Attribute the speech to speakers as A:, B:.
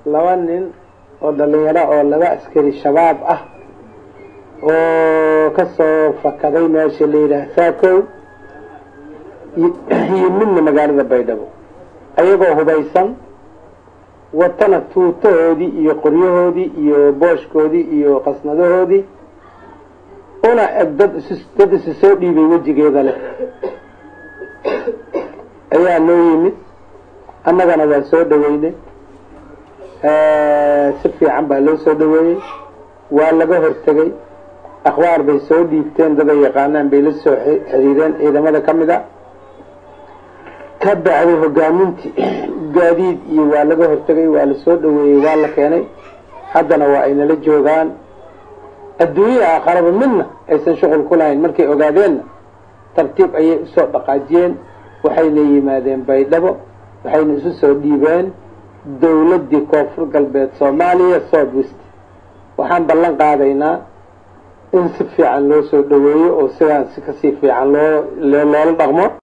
A: laba nin oo dhalinyaro oo laba askari shabaab ah oo kasoo fakaday meesha la yidhaah saakow iyo midna magaalada baydhabo ayagoo hubaysan watana tuutahoodii iyo qoryahoodii iyo booshkoodii iyo qasnadahoodii una eg dad is dad isi soo dhiibay wejigeeda leh ayaa noo yimid annagana waa soo dhaweynay si fiican baa loo soo dhaweeyey waa laga hortegay akhbaar bay soo dhiibteen daday yaqaanaan bay la soo xiriireen ciidamada ka mid a ka bacday hogaamintii gaadiid iyo waa laga hortegay waa la soo dhaweeyey waa la keenay haddana waa ay nala joogaan adduunya aakharaba midna aysan shuqul ku lahayn markay ogaadeenna tartiib ayay usoo dhaqaajiyeen waxayna yimaadeen baydhabo waxayna isu soo dhiibeen dawladdii koonfur galbeed soomaaliya south west waxaan ballan qaadaynaa in si fiican loo soo dhaweeyo oo sidaan si kasii fiican loo loola dhaqmo